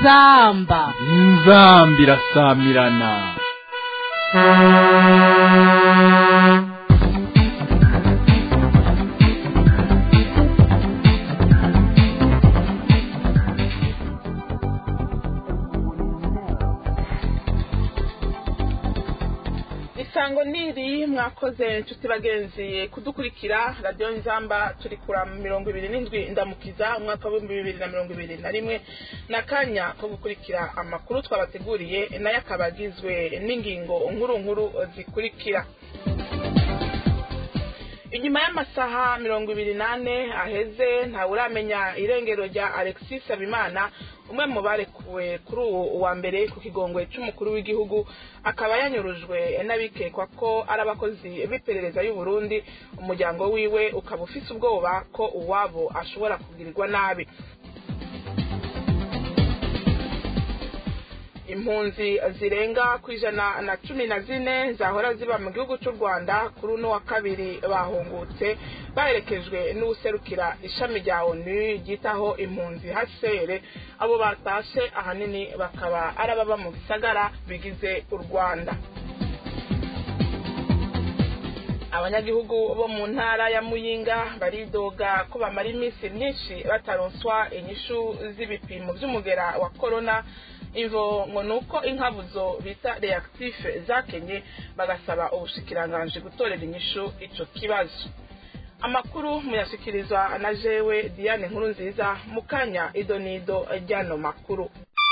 inzamba inzamba irasamirana isango niri mwakoze inshuti bagenzi kudukurikira radiyo nzamba turi kura mirongo ibiri n'indwi ndamukiza umwaka w'ibihumbi bibiri na mirongo ibiri na rimwe n'akanya ko gukurikira amakuru twabateguriye nayo akaba agizwe n'ingingo nkuru nkuru zikurikira inyuma y'amasaha mirongo ibiri n'ane aheze ntawuramenya irengero rya alexis habimana umwe mu barekuwe kuri uwo wa mbere ku kigongwe cy'umukuru w'igihugu akaba yanyurujwe n'abikekwa ko ari abakozi b'iperereza y'u Burundi umuryango wiwe ukaba ufise ubwoba ko uwabo ashobora kugirirwa nabi impunzi zirenga ku ijana na cumi na zine zahora ziba mu gihugu cy'u rwanda kuri uno wa kabiri bahungutse baherekejwe n'uwuserukira ishami rya onu ryitaho impunzi hasere abo batashe ahanini bakaba ari ababa mu bisagara bigize u rwanda abanyagihugu bo mu ntara ya muyinga baridoga ko bamara iminsi myinshi bataronswa inyishu z'ibipimo by'umugera wa korona imvo ngo ni uko inkabuzo bita reactife zakenye bagasaba ubushikiranganji gutorera inyishu ico kibazo amakuru muyashyikirizwa na jewe diane nkuru nziza mu kanya idonido ry'ano makuru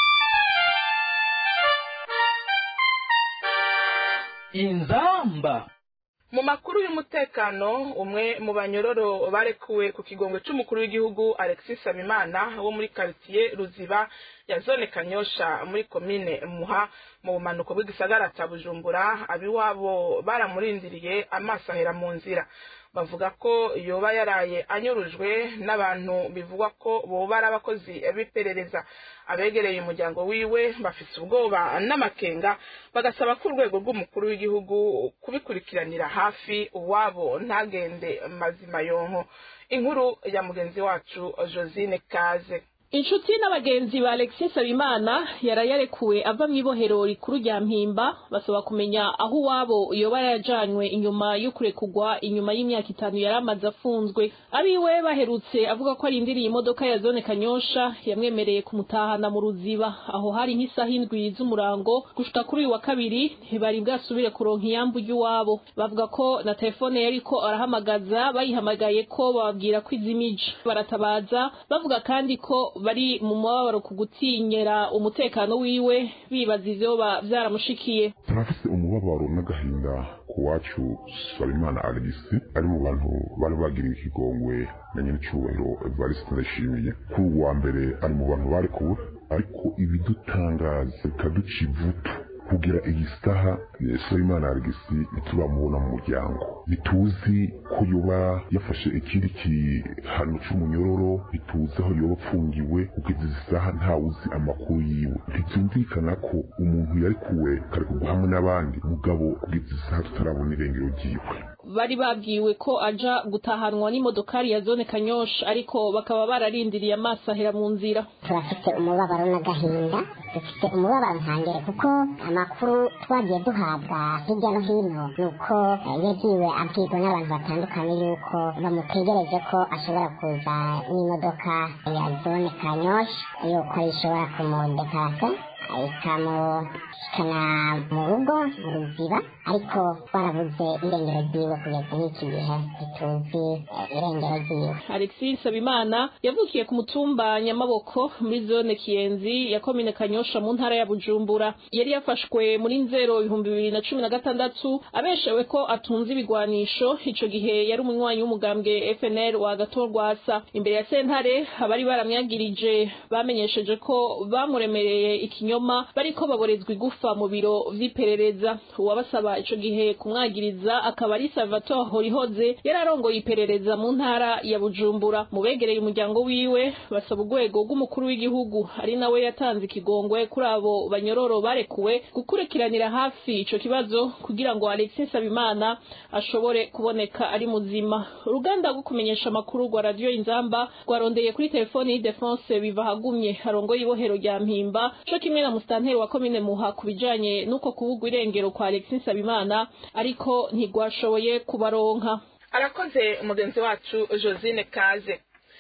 inzamba mu makuru y'umutekano umwe mu banyororo barekuwe ku kigongo cy'umukuru w'igihugu alexis habimana wo muri karitsiye ruziba ya zone kanyosha muri komine muha mu bumanuko bw'igisagara cya bujumbura abiwabo baramurindiriye amaso ahera mu nzira bavuga ko yoba yaraye anyurujwe n'abantu bivugwa ko boba ari abakozi b'iperereza abegereye umuryango wiwe bafite ubwoba n'amakenga bagasaba ko urwego rw'umukuru w'igihugu kubikurikiranira hafi uwabo ntagende mazima yonko inkuru ya mugenzi wacu josine kaze inshuti n'abagenzi ba alexis habimana yarayarekuwe ava mu ibohero rikuru rya mpimba basaba kumenya aho uwabo yoba yarajanywe inyuma yo kurekugwa inyuma y'imyaka itanu yari amaze afunzwe abiwe baherutse avuga ko arindiriye imodoka ya zone kanyosha yamwemereye kumutahana mu ruziba aho hari nk'isaha indwi z'umurango gushika kuri uyu wa kabiri ntibari bwasubire kuronka iyambu ry'iwabo bavuga ko na telefone yariko arahamagaza bayihamagaye ko bababwira ko izimije baratabaza bavuga kandi ko bari mu mubabaro ku gutinyera umutekano wiwe bibaza ivyoba vyaramushikiye turafise umubabaro n'agahinda ku wacu Sabimana Alexis ari mu bantu bari bagiriwe ikigongwe na nyenicubahiro Evariste Ndayishimiye kuri uwa mbere ari mu bantu barekuwe ariko ibidutangaza bikaduca ivutu kugira iyi saha Sabimana Alexis ntitubamubona mu muryango ntituzi ko yoba yafashe ikindi gihano c'umunyororo ntituzi aho yoba apfungiwe kugeza izi saha ntawuzi amakuru yiwe ntibyumvikana ko umuntu yarekuwe karekugwa hamwe n'abandi mugabo kugeza izi saha tutarabona irengero ryiwe bari babwiwe ko aja gutahanwa n'imodokari ya zone kanyosha ariko bakaba bararindiriye amaso ahera mu nzira turafite umubabaro n'agahinda dufite umubabaro ntangere kuko amakuru twagiye duhabwa hirya no hino ni uko yagiwe abwirwa n'abantu batandukanye yuko bamutegereje ko ashobora kuza n'imodoka ya zone kanyosha yuko ishobora kumudekasa ikamushikana mu rugo mu ruziba ariko twarabuze irengero ryiwe kugeza n'iki gihe ntituzi irengero ryiwe alexis habimana yavukiye ku mutumba nyamaboko muri zone kiyenzi ya komine kanyosha mu ntara ya bujumbura yari yafashwe muri nzero ibihumbi bibiri na cumi na gatandatu abeshewe ko atunze ibigwanisho ico gihe yari umunywanyi w'umugambwe fnr wa gatorwasa imbere ya sentare abari baramwagirije bamenyesheje ko bamuremereye ikinyoma ibinyoma bariko baborezwa igufa mu biro vy'iperereza uwabasaba ico gihe kumwagiriza akaba ari Salvatore Horihoze yararongoye iperereza mu ntara ya Bujumbura mu begereye umuryango wiwe basaba urwego rw'umukuru w'igihugu ari nawe yatanze ikigongwe kuri abo banyororo barekuwe gukurikiranira hafi ico kibazo kugira ngo Alexis Sabimana ashobore kuboneka ari muzima uruganda rwo kumenyesha amakuru rwa radio Inzamba rwarondeye kuri telefoni y'Idefense biva hagumye harongoye ibohero rya Mpimba co kimwe na mustanteri wa komine Muha kubijanye nuko kubugwa irengero kwa Alexis Sabimana ariko ntigwashoboye kubaronka arakoze mugenzi wacu josine kaze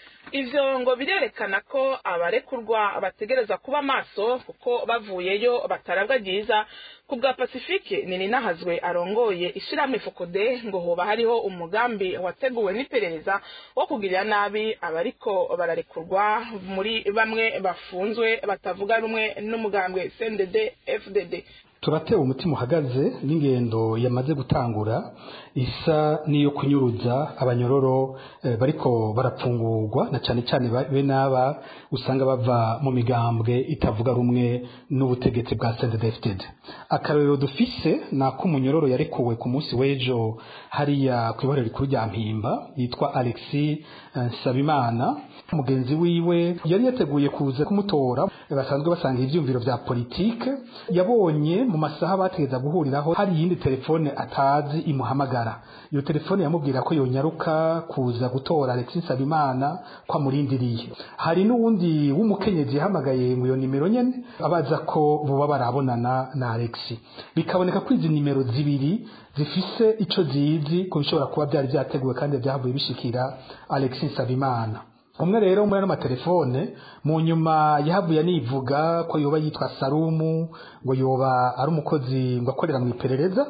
ivyo ngo birerekana ko abarekurwa bategereza kuba maso kuko bavuyeyo batarabwa ryiza ku bwa pasifike nini nahazwe arongoye ishirahamwe fokode ngo hoba hariho umugambi wateguwe n'iperereza wo kugirira nabi abariko bararekurwa muri bamwe bafunzwe batavuga rumwe n'umugambwe cndd fdd turatewe umutima uhagaze n'ingendo yamaze gutangura isa n'iyo kunyuruza abanyororo eh, bariko barapfungurwa na cane cane be n'aba usanga bava mu migambwe itavuga rumwe n'ubutegetsi bwa CNDD-FDD akarorero dufise nako umunyororo yarekuwe ku munsi w'ejo hariya ku iborero rikuru rya Mpimba yitwa Alexis eh, Sabimana mugenzi wiwe yari yateguye kuza kumutora basanzwe basanga ivyumviro vya politike yabonye mu masaha bategeza guhuriraho hari iyindi telefone atazi imuhamagara iyo telefone yamubwira ko yonyaruka kuza gutora Alexis Sabimana kwa murindiriye hari n'uwundi w'umukenyezi yahamagaye mu iyo nimero nyene abaza ko boba barabonana na Alexis bikaboneka ko izi nimero zibiri zifise ico zizi ko bishobora kuba byari byateguwe kandi byahavuye bishikira Alexis Sabimana umwe rero muri ano matelefone mu nyuma yahavuye anivuga ko yoba yitwa Sarumu ngo yoba ari umukozi ngo akorera mu iperereza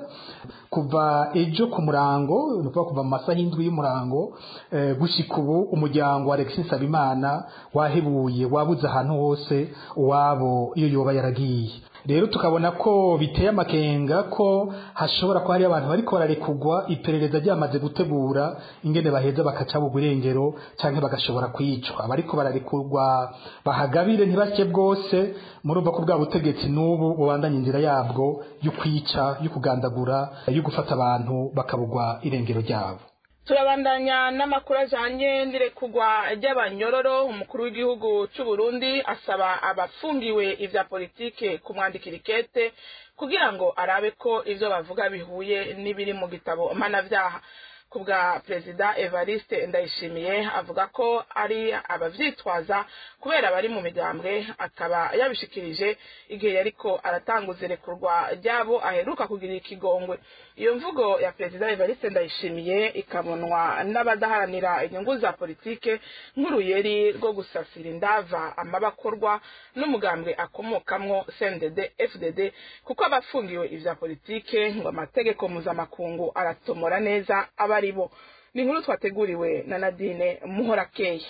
kuva ejo ku murango ni ukuvuga kuva mu masaha y'indwi y'umurango eh, gushika ubu umuryango wa Alexis Sabimana wahebuye wabuze ahantu hose uwabo iyo yoba yaragiye rero tukabona ko biteye amakenga ko hashobora kuba hari abantu bariko bararekugwa iperereza ryamaze gutegura ingene baheza bakaca bugurengero canke bagashobora kwicwa abariko bararekurwa bahagabire ntibake bwose murumva ko bwa butegetsi n'ubu bubandanya inzira yabwo yo kwica yo kugandagura yo gufata abantu bakabugwa irengero ryabo turabandanya n'amakuru ajanye n'irekugwa ry'abanyororo umukuru w'igihugu c'u Burundi asaba abafungiwe ivya politike kumwandikira ikete kugira ngo arabe ko ivyo bavuga bihuye n'ibiri mu gitabo mpanavyaha ku bwa perezida evariste ndayishimiye avuga ko ari abavyitwaza kubera bari mu migambwe akaba yabishikirije igihe yariko aratanguza irekurwa ryabo aheruka kugira ikigongwe iyo mvugo ya perezida evariste ndayishimiye ikabonwa n'abadaharanira inyungu za politike nk'uruyeri rwo gusasira indava amabakorwa n'umugambwe akomokamwo cndd fdd kuko abafungiwe ivya politike ngo amategeko mpuzamakungu aratomora neza aba aribo ni inkuru twateguriwe na nadine muhorakeye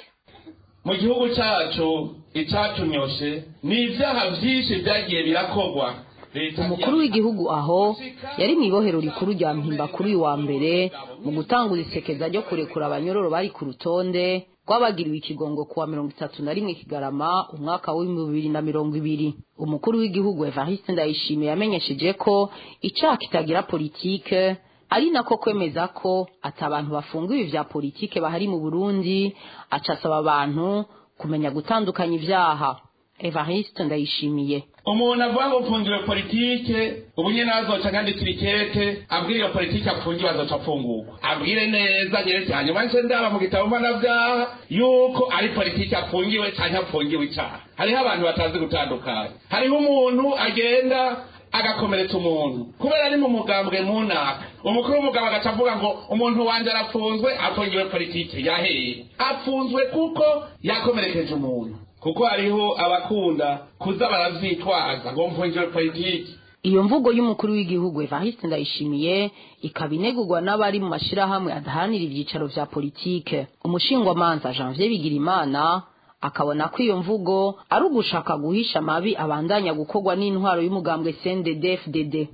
mu gihugu cyacu icatunyoshe ni ibyaha byinshi byagiye birakorwa umukuru w'igihugu aho yari mu ibohero rikuru rya mpimba kuri uyu wa mbere mu gutanguza isekeza ryo kurekura abanyororo bari ku rutonde rwabagiriwe ikigongo kuwa mirongo itatu na rimwe kigarama umwaka w'ibihumbi bibiri na mirongo ibiri umukuru w'igihugu evariste ndayishimiye yamenyesheje ko icyaha kitagira politike ari nako kwemeza ko ati abantu bafungiwe vya politike bahari mu burundi aca asaba abantu kumenya gutandukanya ivyaha evariste ndayishimiye umuntu avuga ngo mfungiwe politike ubu nyene azoca nkandikira ikete abwira iyo politike apfungiwe azoca afungurwa abwire neza nyeretse hanyuma nce ndaba mu gitabo mpanavyaha yuko ari politike apfungiwe canke apfungiwe icaha hariho abantu batazi gutandukanya hariho umuntu agenda agakomeretsa umuntu kubera ari mu mugambwe munaka umukuru w'umugabo agaca avuga ngo umuntu wanje arapfunzwe apfungiwe politike yaheye apfunzwe kuko yakomerekeje umuntu kuko hariho abakunda kuza baravyitwaza ngo mfungiwe politike iyo mvugo y'umukuru w'igihugu evariste ndayishimiye ikaba inegurwa n'abari mu mashirahamwe adaharanira ivyicaro vya politike umushingwamanza janvier bigirimana akabona ko iyo mvugo ari ugushaka guhisha amabi abandanya gukorwa n'intwaro y'umugambwe CNDD-FDD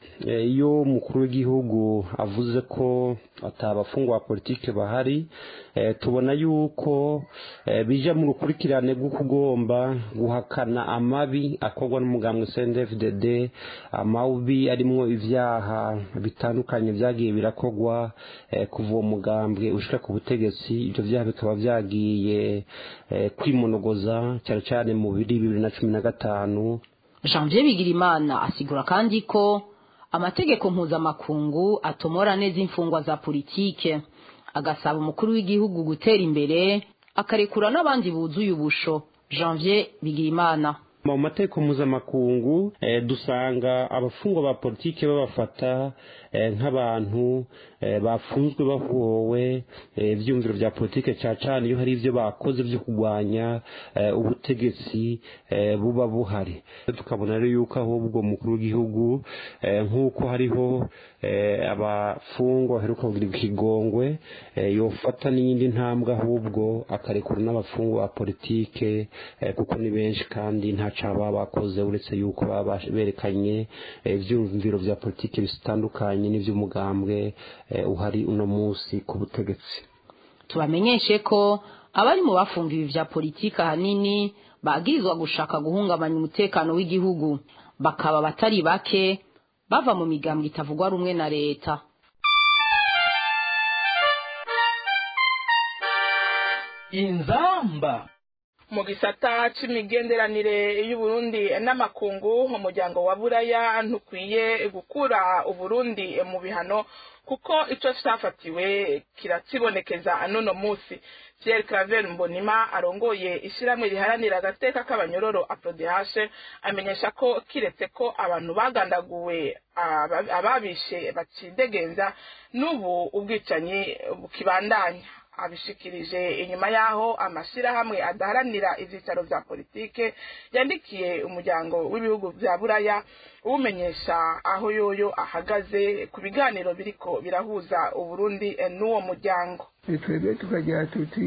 iyo umukuru w'igihugu avuze ko atabafungwa ba politike bahari tubona yuko bija mu rukurikirane rwo kugomba guhakana amabi akorwa n'umugambwe CNDD-FDD amabi arimwo ivyaha bitandukanye vyagiye birakorwa kuva uwo mugambwe ushika ku butegetsi ivyo vyaha bikaba vyagiye kwimonogoza cyane cyane mu biri bibiri na cumi na gatanu janvier bigirimana asigura kandi ko amategeko mpuzamakungu atomora neza imfungwa za politike agasaba umukuru w'igihugu gutera imbere akarekura n'abandi buzuye ubusho janvier bigirimana mu mategeko mpuzamakungu dusanga abafungwa ba politike babafata nk'abantu bafunzwe bahowe ibyumviro bya politike cyane cyane iyo hari ibyo bakoze byo kurwanya ubutegetsi buba buhari tukabona rero yuko ahubwo umukuru w'igihugu nk'uko hariho abafungwa baheruka kugira ikigongwe yofata n'iyindi ntambwe ahubwo akarekura n'abafungwa ba politike kuko ni benshi kandi nta baba bakoze uretse yuko baba berekanye ibyumviro bya politiki bitandukanye n'iby'umugambwe uhari uno munsi ku butegetsi tubamenyeshe ko abari mu bafungiwe bya politiki ahanini bagirizwa gushaka guhungabanya umutekano w'igihugu bakaba batari bake bava mu migambwe itavugwa rumwe na leta inzamba mu gisata c'imigenderanire y'uburundi n'amakungu umuryango wa buraya ntukwiye gukura uburundi mu bihano kuko ico cafatiwe kirakibonekeza n'uno musi Pierre Claver Mbonima arongoye ishiramwe riharanira agateka k'abanyororo aprodehashe amenyesha ko kiretse ko abantu bagandaguwe ababishe bacidegenza n'ubu ubwicanyi bukibandanya abishikirije inyuma yaho amashirahamwe adaharanira ivyicaro vya politike yandikiye umuryango w'ibihugu vya buraya uwumenyesha aho yoyo ahagaze ku biganiro biriko birahuza uburundi n'uwo muryango twebwe tukagira tuti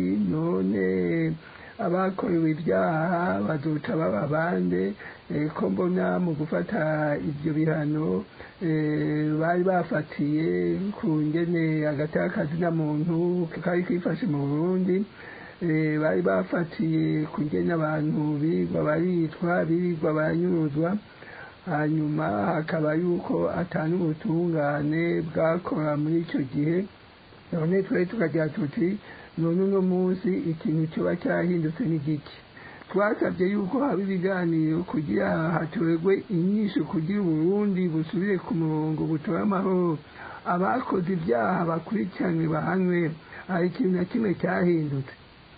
none abakorewe ibyaha bazoca baba bande ko mbona mu gufata ibyo bihano bari bafatiye ku ngene agatakazi na muntu kari kifashe mu burundi bari bafatiye ku ngene abantu birirwa baritwa birirwa baranyuruzwa hanyuma hakaba yuko atanu ubutungane bwakora muri icyo gihe none twari tukagira tuti none uno munsi ikintu kiba cyahindutse n'igiki twasabye yuko haba ibiganiro kugira hatorerwe inyishu kugira uburundi busubire ku murongo butore amahoro abakoze ibyaha bakurikiranwe bahanwe hari ikintu na kimwe cyahindutse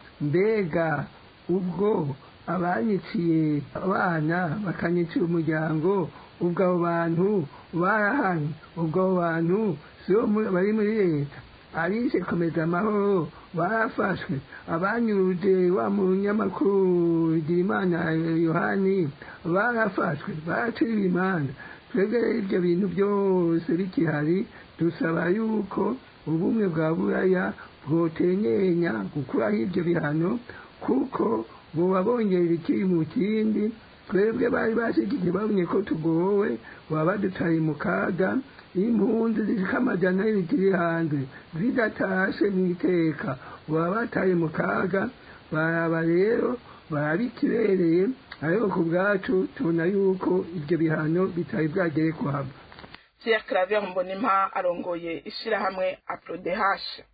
mbega ubwo abanyiciye abana bakanyicira umuryango ubwo abo bantu barahanye ubwo abo bantu sibo bari muri leta arishe komeza amahoro barafashwe abanyuruje wa munyamakuru Girimana Yohani barafashwe baraciriwe imanza twebwe ibyo bintu byose bikihari dusaba yuko ubumwe bwa buraya bwotenyenya gukuraho ibyo bihano kuko buba bongera ikiri mu kindi twebwe bari bashyigikiye babonye ko tugowe baba badutaye mu kaga impunzi zishika amajana zikiri hanze zidatashe mu iteka baba bataye mu kaga baraba rero barabikibereye ariko ku bwacu tubona yuko ibyo bihano bitari bwagere kuhava Pierre Claver Mbonimpa arongoye ishirahamwe Aprodehashe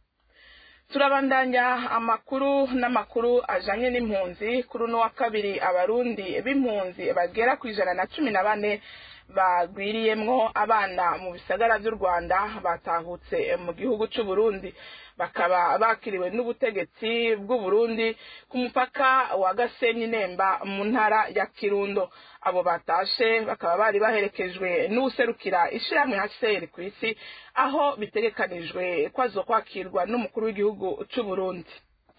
turabandanya amakuru n'amakuru ajanye n'impunzi kuri uno wa kabiri abarundi b'impunzi bagera ku ijana na cumi na bane bagwiriyemwo abana mu bisagara vy'u rwanda batahutse mu gihugu c'uburundi bakaba bakiriwe n'ubutegetsi bw'uburundi ku mupaka wa gasenyi nemba mu ntara ya kirundo abo batashe bakaba bari baherekejwe n'uwuserukira ishirahamwe hcr ku isi aho bitegekanijwe ko azokwakirwa n'umukuru w'igihugu c'uburundi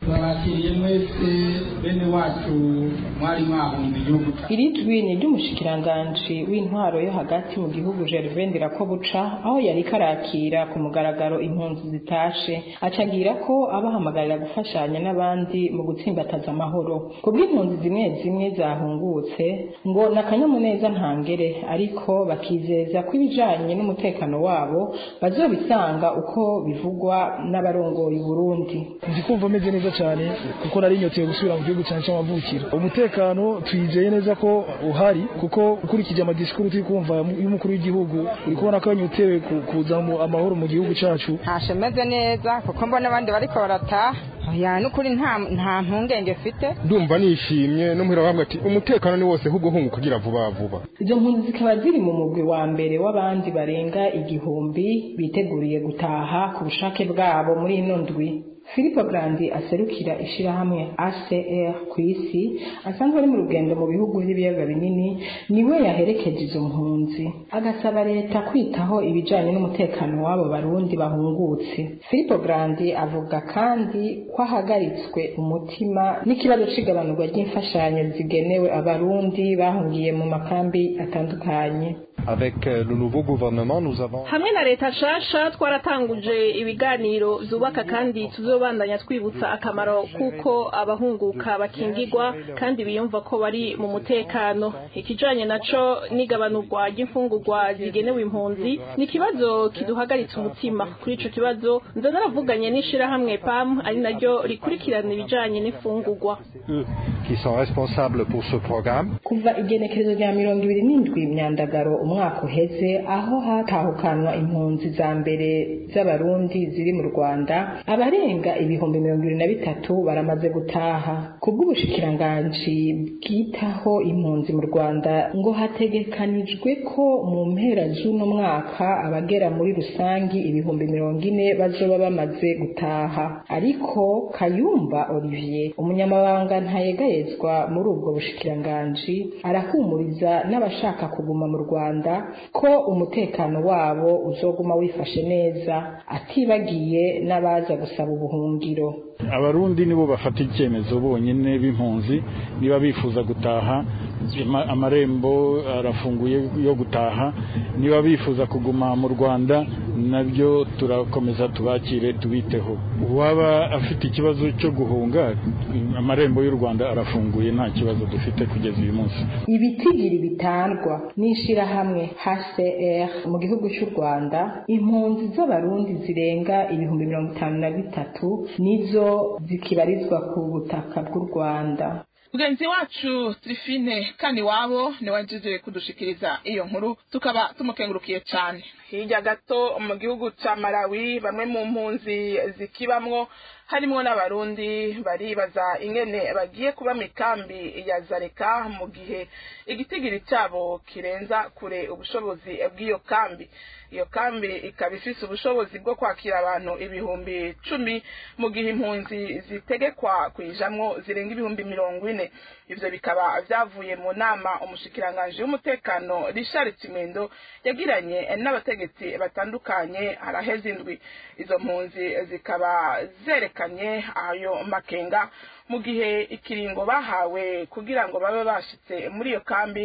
babakiriye mwese bene wacu mwari mwahunze igihugu iri jwi ni iry'umushikiranganji w'intwaro yo hagati mu gihugu gervain ndirakobuca aho yari karakira ku mugaragaro impunzi zitashe acagira ko abahamagarira gufashanya n'abandi mu gutsimbataza amahoro ku bw'impunzi zimwe zimwe zahungutse ngo ni akanyamuneza ntangere ariko bakizeza ko ibijanye n'umutekano wabo bazobisanga uko bivugwa n'abarongoye uburundi nzi kumva meze neza cyane kuko nari nyoteye gusubira mu gihugu cyane cy'amavukiro umutekano twizeye neza ko uhari kuko ukurikije amadisikuru turi kumva y'umukuru w'igihugu uri kubona ko yanyotewe kuza amahoro mu gihugu cyacu ntashe meze neza kuko mbona abandi bariko barataha ya nukuri nta nta mpungenge mfite ndumva nishimye no muhira bambwe ati umutekano ni wose ahubwo hunguka kugira vuba vuba izo mpunzi zikaba ziri mu mugwi wa mbere w'abandi barenga igihumbi biteguriye gutaha ku bushake bwabo muri ino ndwi Philippe Grandi aserukira ishirahamwe ACR ku isi asanzwe ari mu rugendo mu bihugu by'ibiyaga binini niwe yaherekeje izo mpunzi agasaba leta kwitaho ibijanye n'umutekano w'abo barundi bahungutse Philippe Grandi avuga kandi ko ahagaritswe umutima n'ikibazo c'igabanurwa ry'imfashanyo zigenewe abarundi bahungiye mu makambi atandukanye Avec le nouveau gouvernement, nous avons hamwe na leta nshasha twaratanguje ibiganiro byubaka kandi tuzobandanya twibutsa akamaro kuko abahunguka bakingirwa kandi biyumva ko bari mu mutekano ikijanye naco n'igabanurwa ry'imfungurwa zigenewe impunzi ni ikibazo kiduhagaritse umutima kuri ico kibazo nza naravuganye n'ishirahamwe pam ari naryo rikurikirana ibijanye n'imfungurwa qui sont responsables pour ce programme. kuva igenekerezo rya mirongo ibiri n'indwi myandagaro umwaka uheze aho hatahukanwa impunzi za mbere z'abarundi ziri mu rwanda abarenga ibihumbi mirongo ibiri na bitatu baramaze gutaha ku bw'ubushikiranganji bwitaho impunzi mu rwanda ngo hategekanijwe ko mu mpera z'uno mwaka abagera muri rusangi ibihumbi mirongo ine bazoba bamaze gutaha ariko kayumba olivier umunyamabanga ntayegayezwa muri ubwo bushikiranganji arahumuriza n'abashaka kuguma mu rwanda ko umutekano wabo uzoguma wifashe neza atibagiye n'abaza gusaba ubuhungiro abarundi nibo bafata icyemezo bonyine b'impunzi niba bifuza gutaha ama- amarembo arafunguye yo gutaha niba bifuza kuguma mu rwanda nabyo turakomeza tubakire tubiteho uwaba afite ikibazo cyo guhunga amarembo y'u rwanda arafunguye nta kibazo dufite kugeza uyu munsi ibitigiri bitangwa n'ishirahamwe HCR mu gihugu cy'u Rwanda impunzi z'abarundi zirenga ibihumbi mirongo itanu na bitatu nizo zikibarizwa ku butaka bw'u Rwanda mugenzi wacu Trifine kandi wabo niwe wagize kudushikiriza iyo nkuru tukaba tumukengurukiye cyane hirya gato mu gihugu cya Malawi bamwe mu mpunzi zikibamwo harimo n'abarundi baribaza ingene bagiye kuba mu ikambi ya zareka mu gihe igitigiri cyabo kirenza kure ubushobozi bw'iyo kambi iyo kambi ikaba ifise ubushobozi bwo kwakira abantu ibihumbi cumi mu gihe impunzi zitegekwa kuyijamwo zirenga ibihumbi mirongo ine ivyo bikaba vyavuye mu nama umushikiranganji w'umutekano Richard Kimendo yagiranye n'abategetsi batandukanye haraheze indwi izo mpunzi zikaba zerekanye ayo makenga mu gihe ikiringo bahawe kugira ngo babe bashitse muri iyo kambi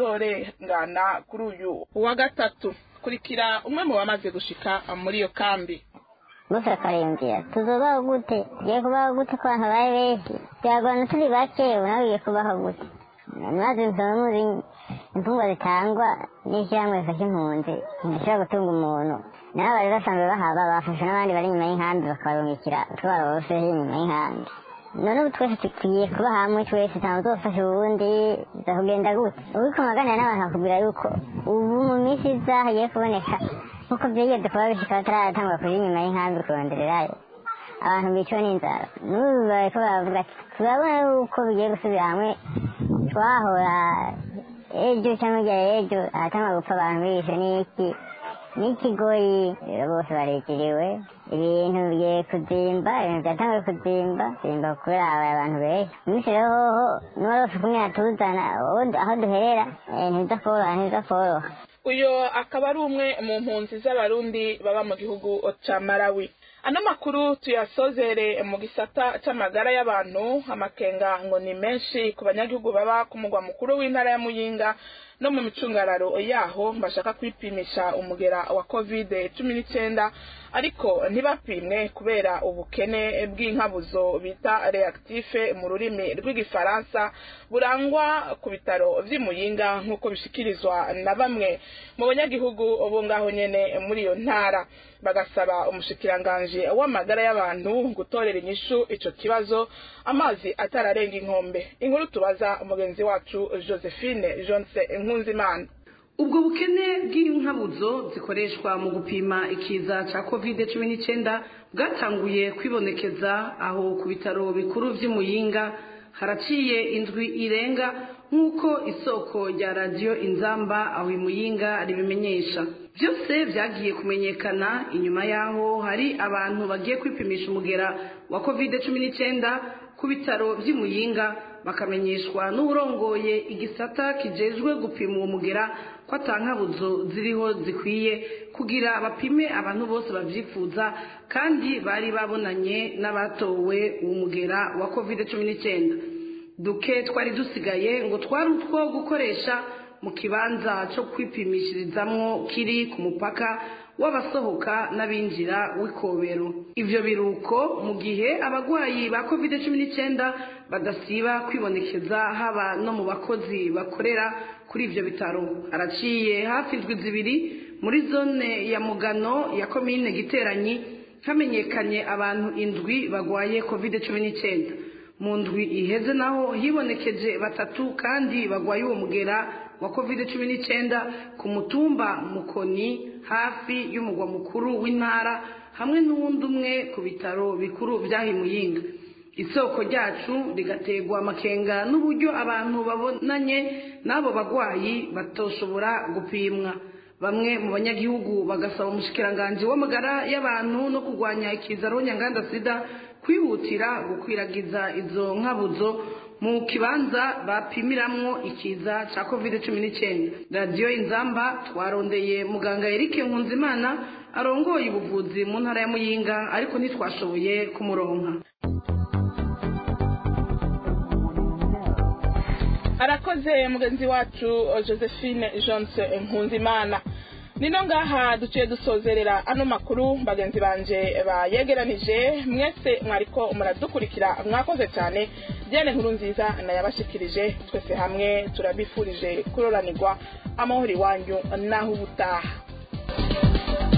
kizorengana kuri uyu wa gatatu kurikira umwe mu bamaze gushika muri iyo kambi gusa karindira tuzobaho gute tugiye kubaho gute ko abantu bari benshi byagorana turi bake nawe ugiye kubaho gute maze nsaba muzi imfungwa zitangwa n'ishyirahamwe rifasha impunzi ntishobora gutunga umuntu nabo bari basanzwe bahaba bafashe n'abandi bari inyuma y'inkambi bakabarungikira utwaro bose inyuma y'inkambi none ubu twese tugiye kuba hamwe twese ntawe uzofasha uwundi bizakugenda gute uriko maganira n'abantu bakubwira yuko ubu mu minsi iza hagiye kuboneka nkuko byigeze kuba bishika bataratangwa kuri inyuma y'inkambi kurondererayo abantu biciwe n'inzara n'ubu bariko baravuga ati turabona yuko bigiye gusubira hamwe twahora ejo cyangwa irya ejo ahatangwa gupfa abantu bishe n'iki n'ikigoyi rero bose barekeriwe ibintu bigiye kuzimba ibintu byatanguye kuzimba zimba kubera habaye abantu benshi umunsi rero hoho n'uwari ufite umwe atuzana aho duherera ntibiza koroha ntibiza koroha uyo akaba ari umwe mu mpunzi z'abarundi baba mu gihugu ca Malawi ano makuru tuyasozere mu gisata c'amagara y'abantu amakenga ngo ni menshi ku banyagihugu baba ku mugwa mukuru w'intara ya muyinga no mu micungararo yaho bashaka kwipimisha umugera wa covid cumi n'icyenda ariko ntibapimwe kubera ubukene bw'inkabuzo bita reactife mu rurimi rw'igifaransa burangwa ku bitaro vy'imuyinga nk'uko bishikirizwa na bamwe mu banyagihugu bo ngaho nyene muri iyo ntara bagasaba umushikiranganji w'amagara y'abantu gutorera inyishu ico kibazo amazi atararenga inkombe inkuru tubaza umugenzi wacu josephine jonse nkunzimana ubwo bukene bw'inkabuzo zikoreshwa mu gupima ikiza cya kovide cumi n'icyenda bwatanguye kwibonekeza aho ku bitaro bikuru by'imuyinga haraciye indwi irenga nk'uko isoko rya radiyo inzamba aho imuyinga ribimenyesha byose byagiye kumenyekana inyuma y'aho hari abantu bagiye kwipimisha umugera wa kovide cumi n'icyenda ku bitaro by'imuyinga bakamenyeshwa n'urongoye igisata kijejwe gupima uwo mugera ko atankabuzo ziriho zikwiye kugira bapime abantu bose babyifuza kandi bari babonanye n'abatowe uwo mugera wa kovide cumi n'icyenda duke twari dusigaye ngo twari utwo gukoresha mu kibanza cyo kwipimishirizamwo kiri ku mupaka w'abasohoka n'abinjira w'ikobero ibyo biruko mu gihe abarwayi ba covid cumi n'icyenda badasiba kwibonekeza haba no mu bakozi bakorera kuri ibyo bitaro haraciye hafi indwi zibiri muri zone ya mugano ya komine giteranyi hamenyekanye abantu indwi bagwaye covid cumi n'icyenda mu ndwi iheze naho hibonekeje batatu kandi bagwaye uwo mugera wa covid cumi n'icyenda ku mutumba mukoni hafi y'umugwa mukuru w'intara hamwe n'uwundi umwe ku bitaro bikuru byahimuyinga isoko ryacu rigategwa amakenga n'uburyo abantu babonanye n'abo bagwayi batoshobora gupimwa bamwe mu banyagihugu bagasaba umushikiranganji w'amagara y'abantu no kurwanya ikizaro nyanganda sida kwihutira gukwiragiza izo nkabuzo mu kibanza bapimiramwo ikiza cya covid cumi n'icyenda radiyo inzamba twarondeye muganga Eric nkunzimana arongoye ubuvuzi mu ntara ya muyinga ariko ntitwashoboye kumuronka arakoze mugenzi wacu josephine jonse nkunzimana nino ngaha duciye dusozerera ano makuru bagenzi banje bayegeranije mwese mwariko muradukurikira mwakoze cyane byane nkuru nziza nayabashikirije twese hamwe turabifurije kuroranirwa amahoro iwanyu naho ubutaha